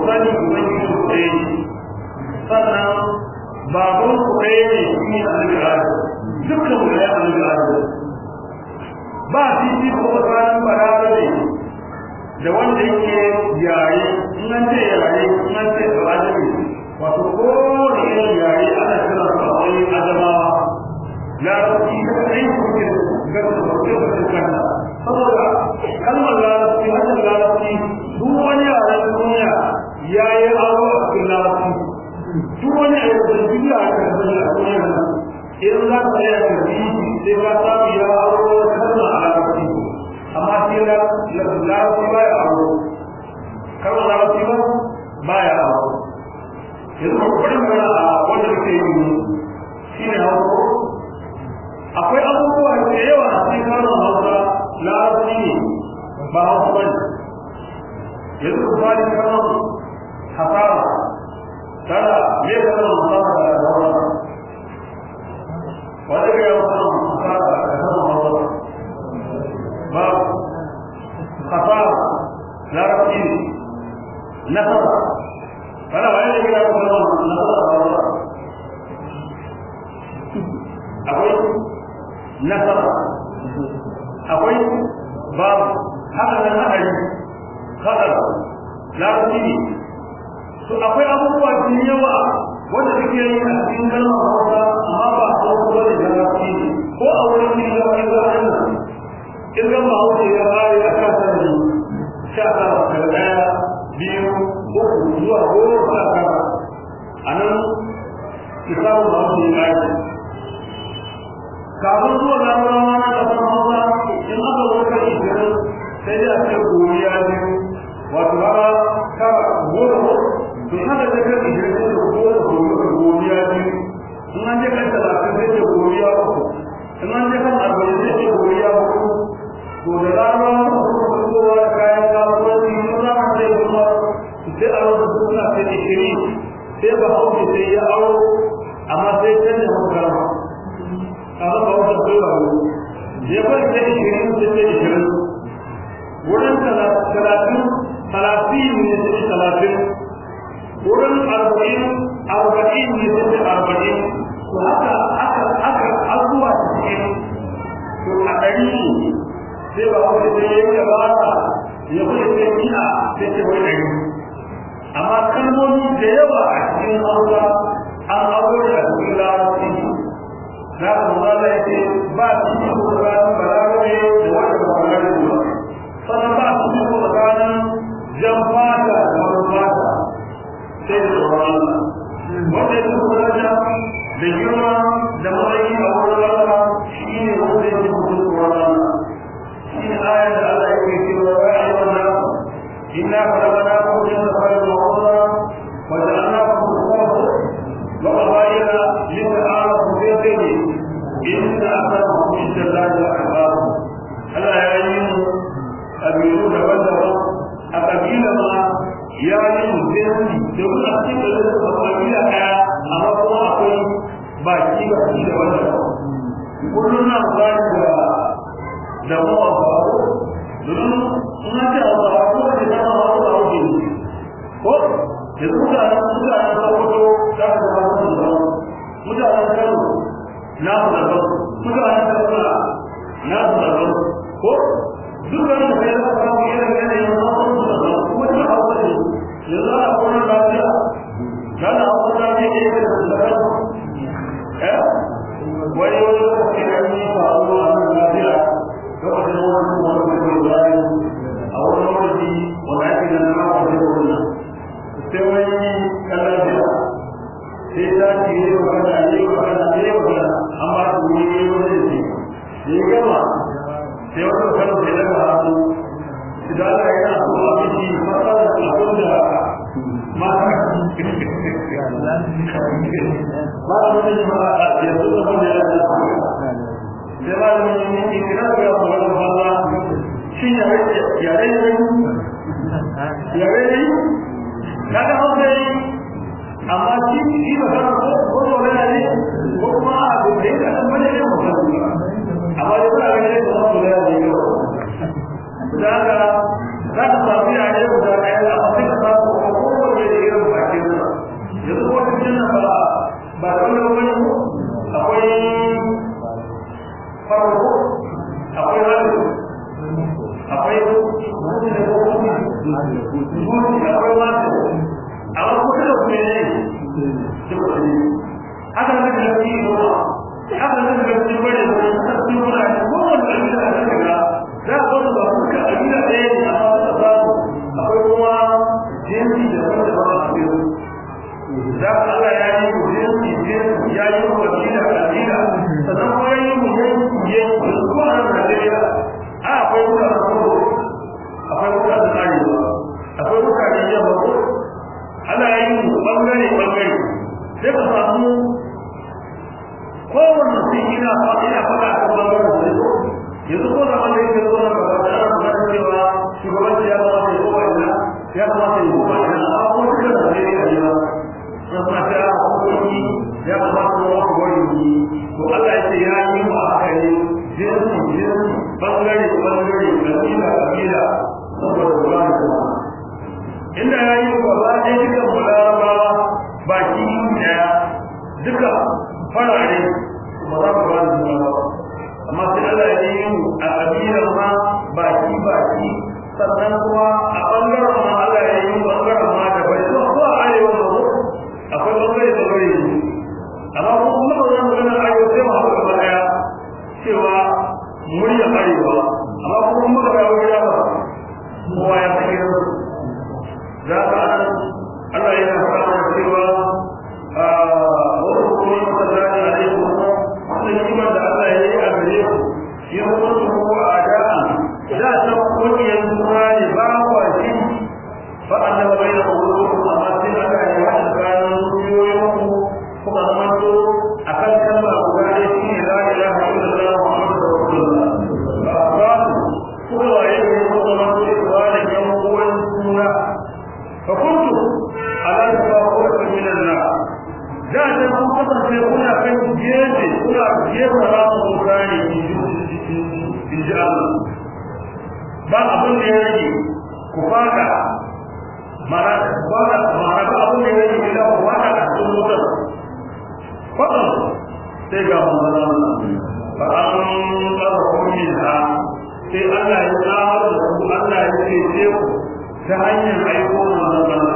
sani ubangiji ku ɗaya ne sannan baban ku ɗaya ne shi ne annabi adam dukkan mu ɗaya annabi adam ba fifi ko tsakanin balarabe da wanda yake yare in an ce yare in an ce balarabe wato kowane irin yare ana kira su a wani adamawa larabci ta kai kuke gasa da kuke da kanta saboda kalmar larabci hakan larabci duk wani yaren duniya ya yi aro a cikin larabci duk wani a yau da duniya a kan sani a duniya nan in za ka yi a karfi sai ka samu ya aro kalmar a larabci amma sai larabci ba ya aro kalmar larabci ba ba ya aro yanzu ba bari magana a wanda kake yi shi ne hausa akwai abubuwa da yawa a cikin kalmar hausa larabci ne ba hausa ba ne yanzu ku fari kalmar hasara tana me kalmar hasara da hausa wanda ga yawan kalmar hasara da kalmar hausa ba hasara larabci ne nasara kana wani da gina kuma nasara da hausa akwai nasara akwai babu haka nan hadari hadar lafi ne to akwai abubuwa da yawa wanda suke yi a cikin kalmar hausa amma ba a hausa ba da lafi ne ko a wurin kirga wani zaɓen nan kirgan ba hausa ya bari a kan sarari sha tara daga ɗaya biyu uku zuwa goma sha tara a nan ki samu ba hausa ya bari kafin zuwa larabawa na kasar hausa in aka zo kan ishirin sai dai a ce goriya ne wato haka kara goma to in aka ce kan ishirin sai da goma goma goriya ne in an je kan talatin sai da goriya uku in an je kan arba'in sai da goriya uku to da larabawa na kuma fitowa da kayan kasuwanci sun zama sai kuma sai a wasu suna sai ishirin sai ba hauke sai ya aro amma sai canza hukarma kaga ba wata kowa ne ya bari ta ishirin ta ce ishirin wurin talatin talatin ne ta ce talatin wurin arba'in arba'in ne ta ce arba'in to haka aka aka abubuwa cikin to a ɗari sai ba wata ta yi ya ba ya kuma ta yi a ta ce wai ɗari amma kalmomi da yawa a cikin hausa an aure a cikin larabci za ka zama ya ce ba su yi ko tsakanin balarabe da wanda ba balarabe ba sannan ba su yi ko tsakanin jan fata da wani fata sai da tsoron Allah wanda ya kuma daraja da girma da matsayi a wurin Allah shi ne wanda ya kuma tsoron Allah shi ne ayar da Allah ya ke cewa ya yi wannan inna falabana ko jin da fara da wanda وجعلناكم خلفا وقبائل لتعارفوا في الدين إن أكرمكم عند الله أتقاكم ألا يعلم قبيلون بدرا أقبيل ما يعلم الزين يقول أكيد قبيلة أما هو أقول baki baki da wannan kullum na zai da da mu a faru domin suna ce a faru ko da ta faru da wuce ko da mutanen mutanen farko za su zama su da mutanen kano na su da mutanen kaduna na su da ko dukkan da kai za ka samu irin yanayin zaman su da kuma duk hausa ne yanzu ana kuma lafiya kana hausa lafiya ne da su da kano eh wani wani lokaci da yi faru a nan lafiya lokacin wani wani mai bayan a wani lokaci wanda ake da nama wani da wannan sai wani kallon jira sai ta ce yi magana yi magana yi magana an ba su wuri yi wani ce da ya gama sai wani kallon sai daga hannu idan ana yana so a miki matsalar abin da mata ba da wani jama'a a yanzu da wani ya da sai ba da wani miki kira ga yawon wani falla shi yare yare yare ne kaga hausa yi amma shi shi ba kana ko ko to ne ko kuma a da dai da nan bane ne ko amma da ba ga ne ko to ne ne ko daga za ka samu ya ne da kai amma sai ka samu ko ko bangare bangare sai ka samu kowanne su ina ina faɗa a kan bangaren sai yanzu ko da wanda yake zo nan gaba da ana magana cewa shugabanci ya kamata ya koma ina ya kamata ya koma ina amma ko shi da zai yi a yi ba ya kamata ya hukunci ya kamata ya wata gwari to Allah ya ce ya yi mu a haka ne jinsi jinsi bangare bangare kabila kabila saboda ba da kuma inda ya yi gaba ɗaya dukan mu larabawa baki ɗaya duka farare ba za mu ba da juna ba amma sai Allah ya yi mu a kabilar ma baki baki sannan kuma a bangaren ma Allah ya yi mu bangaren ma da bai zuwa ko a arewa ma ko akwai bangare bangare ne amma ko kuma ba za mu gana arewa sai mu haɗu gaba ɗaya cewa murya arewa amma ko kuma ba ya wuya ba kowa ya san gidan za ka Allah yana fara cewa wasu kuma masallani a ne kuma wannan kimar da Allah ya yi a gare ku shi kuma su ko a da'a da ta kungiyar suna ne ba kwa shi fa annaba bai da wuri amma sai aka yi hada kayan ruyoyin ku kuma zama to akan kalma guda ɗaya shi ne la ilaha illallah muhammadu rasulullah ba kuma waye ne ko zama to ba da yan uwan suna fa kuntu ala tafawwur min an-nar da ta kun kasance kuna kan gefe kuna gefe ramu mutane in ji Allah ba abin da ya rage ku fada mara fada mara ba abin da ya rage ila ku fada a cikin wutar fadan sai ga manzon Allah fa an qarhu minha sai Allah ya tsamar da ku Allah ya ce ku ta hanyar aiko manzon Allah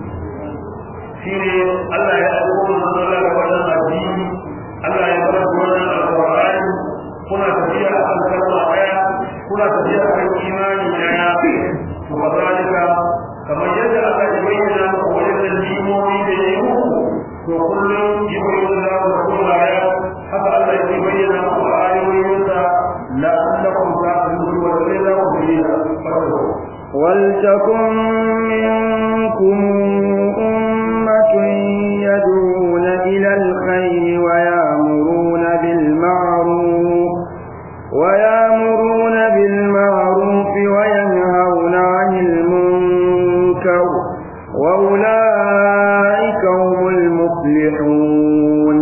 shine Allah ya aiko manzon Allah da wannan addini Allah ya bar wannan alqur'ani kuna tafiya a kan kalma daya kuna tafiya a kan imani daya to kazalika kamar yadda aka yi bayyana muku wajen limomi da ya yi muku to kullum yi bayyana da ku kuma ya haka Allah ya bayyana muku a ayoyinsa la'allakum ta'lamun wa la ta'lamun ولتكن منكم أمة يدعون إلى الخير ويأمرون بالمعروف ويأمرون بالمعروف وينهون عن المنكر وأولئك هم المفلحون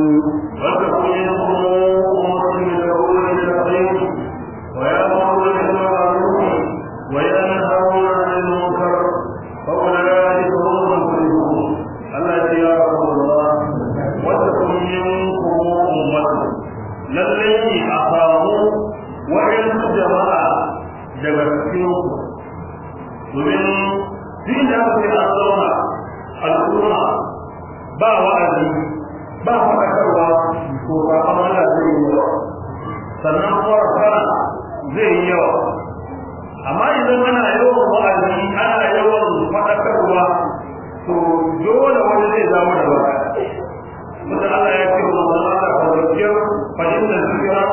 ba wa'azi ba faɗakarwa ko ba amana zai yi yawa sannan kuma fara zai yi yawa amma idan ana yawan wa'azi ana yawan faɗakarwa to dole wani zai zama da baya mutum Allah ya ce wa manzon Allah ka zakiyar fahim da zikira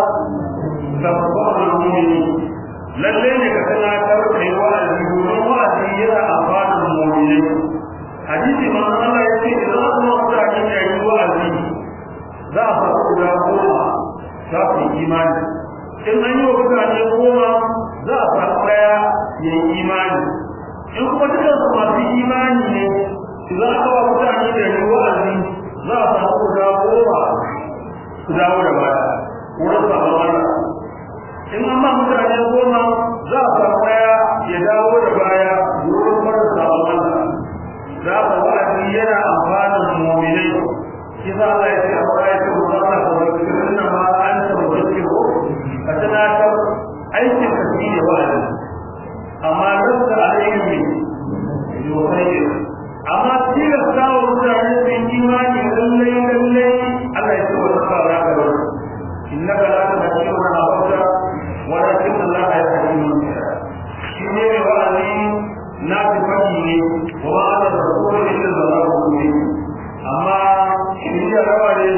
tabbata mu'mini lalle ne ka tunatar kai wa'azi domin wa'azi yana amfanin mu'minai hadisi manzon Allah ya ce idan aka mutane da yi wa'azi za a faru guda goma za su yi imani in an yi wa mutane goma za a faru ɗaya ya yi imani in kuma dukkan su masu imani ne za a kawo mutane da yi wa'azi za a faru guda goma su dawo da baya wurin sabon Allah in an ba mutane goma za a faru ɗaya ya dawo da baya wurin farin sabon Allah za ka wa'azi yana amfanin mu'minai shi za Allah ya ce a baya ce mu zama da wakirin nan ma an ta wakil ko ka tunatar aikin ka shi ne wa'azi amma lasta alaihi yuhayyi amma tilasta wa mutane su yi imani lallai lallai Allah ya ce wa zaka za ka bar innaka la tahdi man ahbabta walakin Allah yahdi man yasha shi ne wa'azi na tafi ne wa ma da rasul illa zallahu mubin amma shi ya rawa ne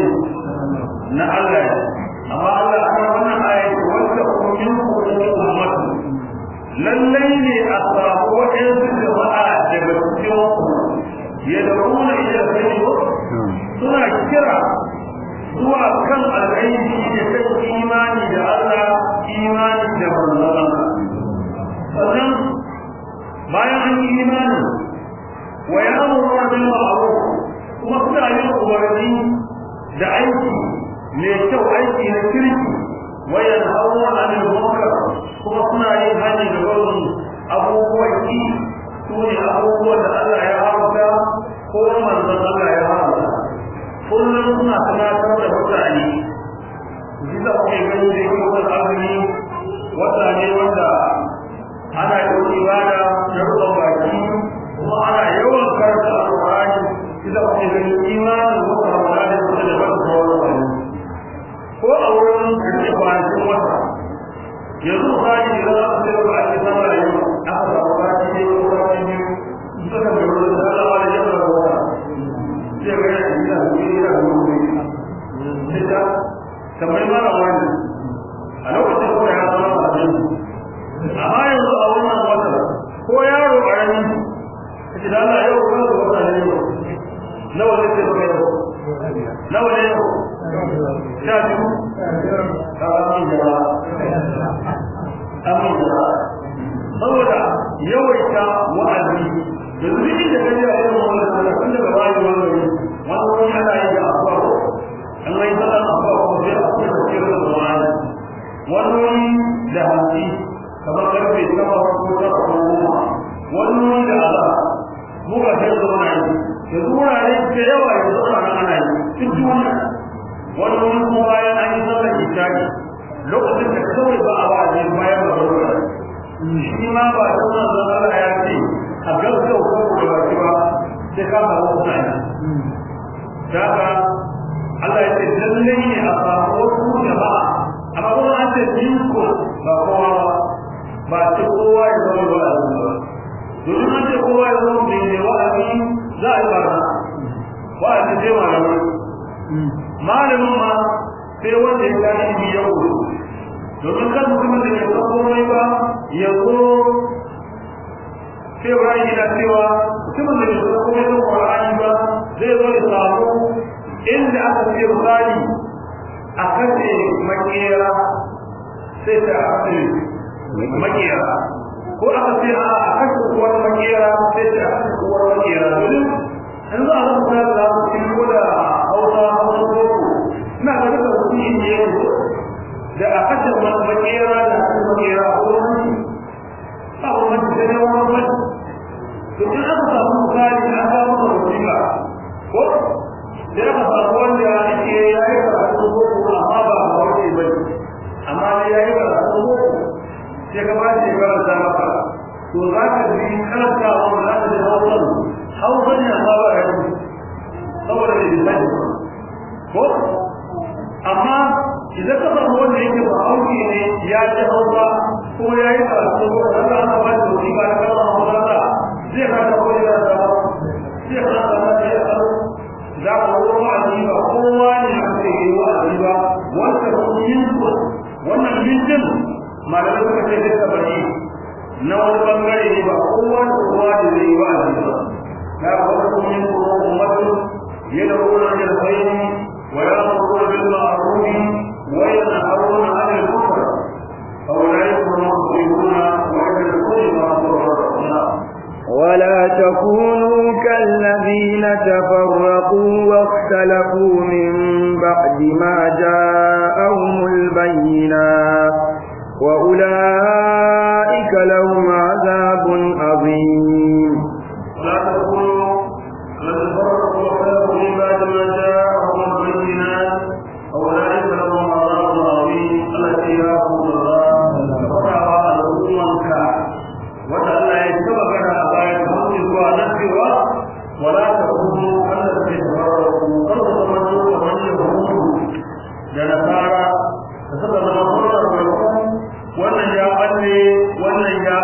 na Allah amma Allah ana wannan ayati wanda kuma min ummatu lallai ne a samu waɗansu jama'a daga cikin yad'una ila al-khayr suna kira zuwa kan alkhairi da kan imani da Allah imani da manzon sannan bayan an yi imani wa ya'muru bil ma'ruf kuma suna yin umarni da aiki mai kyau aiki na kirki wa yanhauna 'anil munkar kuma suna yin hani da barin abubuwan ki su ne abubuwan da Allah ya haramta ko manzon Allah ya haramta kullum suna tunatar da mutane bisa kuke gani da yake wani azumi wata ne wanda ana yin ibada na rukun baki kuma ana yawan karanta alƙur'ani bisa kuke gani imanin wata ramadan da kuma da wata sauran wani ko a wurin rike kwanakin wata yanzu misali idan aka ce ba a ce sama da yau aka samu kwanaki ne ko kwanaki biyu suka mai wurin da Allah da yau da wata zai ga yana gida da gida da wuri sai ta kamar mara wani a lokacin ko ya zama ba ne amma yanzu a wannan wata ko yaro a rani kace da Allah yau ko da wata ne yau nawa ne ce ba yau nawa ne yau sha biyu ka amin da amin da saboda yawaita wa'azi yanzu duk da kaje a irin wannan sallah tun daga bayan wannan wani wani ana yin da abuwa ko an yi sallah abuwa ko sai a kuma ce da wani wani wani da hanci kamar karfe sama ko ta ko goma wani wani da ala mu ga sai da wani yanzu wurare da yawa yanzu ana ana yi duk wannan wani wani kuma bayan an yi sallar isha'i lokacin da kawai ba a wa'azi bayan ba da shi ma ba da wannan zama ya ce a gaskau ko da baki ba sai ka samu mutane daga Allah ya ce lalle ne a samu wasu jama'a amma kuma an ce minko ba kowa ba ba ce kowa ya zama wa'azi ba domin an ce kowa ya zama mai mai wa'azi za a yi barna wa'azi sai malamai malamin ma sai wanda ya gani ilimi ya wuri domin kan mutumin da ya san komai ba ya zo sai Ibrahim yana cewa mutumin da ya san komai da Qur'ani ba zai zo ya samu inda aka ce misali a kace makera sai ta ake makera ko aka ce a kace kuwar makera sai ta ake kuwar makera domin in za a zama da za su ci ko da hausa hausa boko ina ga duka su yi ne da a kashe makera da aka makera ko wani ba wani da ne wani wani to in aka samu misali an samu da wasiƙa ko da aka samu wanda yake ya yi karatu boko amma ba a wani ba ne amma ne ya yi karatu boko sai ka ba shi karanta maka to za ka ji karanta wa za ka ji hausa hausa ne amma ba ya yi saboda bai bisani ko amma idan ka samu wanda yake ba hauki ne ya ji hausa ko ya yi karatu ko da za ka ba da wani ba da kama hausa ta zai ka ta koyi da ta zai ka ta ta ya tsaro za ka wani wa'azi ba kowa ne a ce yi wa'azi ba wanda ba su yin ko wannan mintin malamai suka ce zai bari na wani bangare ne ba kowa da kowa da zai yi wa'azi ba ya wani kuma yin kuma ummatu يدعون الى الخير ويامرون بالمعروف وينهون عن المنكر اولئك هم المفلحون ويدركون ما ولا تكونوا كالذين تفرقوا واختلفوا من بعد ما جاءهم البينات وأولئك لهم عذاب عظيم ولا تكونوا الذين فرقوا واختلفوا من بعد ما جاءهم البينات اولئك لهم عذاب عظيم التي ياخذ الله فرعوا الاممك وتعالى يتبع بها ابايا الموت ونفسها ولا تكونوا كالذين تفرقوا قد تمنوا ومن يهود لنصارى فسبب المصدر والحكم wannan ya balle wannan ya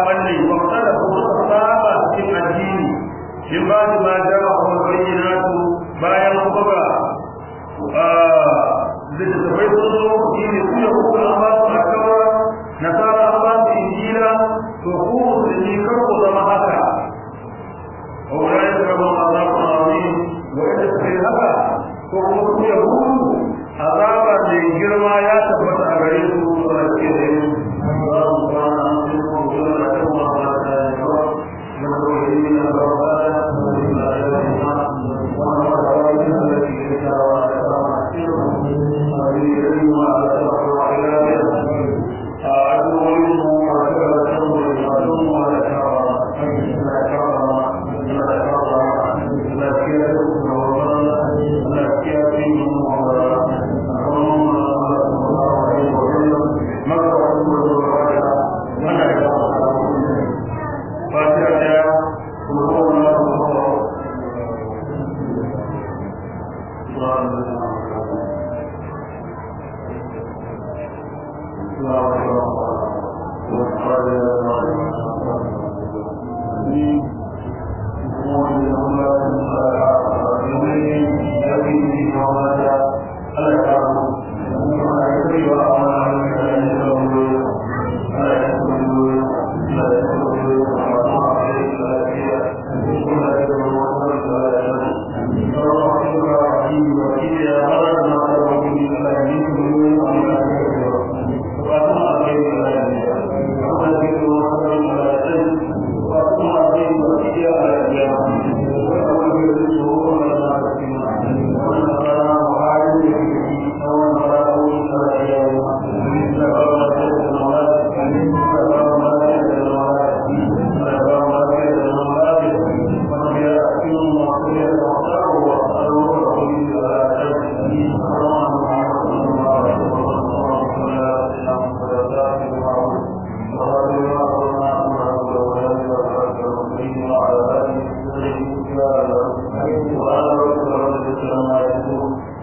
Thank you.